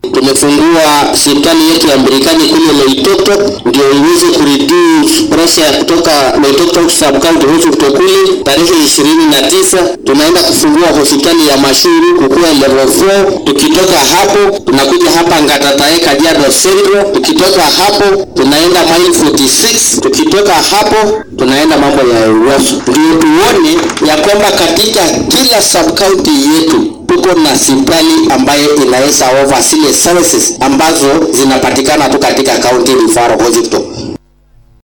tumefungua hospitali yetu ya Mbirikani kule Loitoto ndio iweze kureduce pressure ya kutoka Loitoto sub county hospital kule. Tarehe ishirini na tisa tunaenda kufungua hospitali ya Mashuru kukuwa level 4. Tukitoka hapo tunakuja hapa Ngatatae Kajiado Central. Tukitoka hapo tunaenda mile 46. Tukitoka hapo tunaenda mambo ya Ewaso, ndio tuone ya kwamba katika kila sub county yetu tuko na hospitali ambayo inaweza offer zile services ambazo zinapatikana tu katika county referral hospital.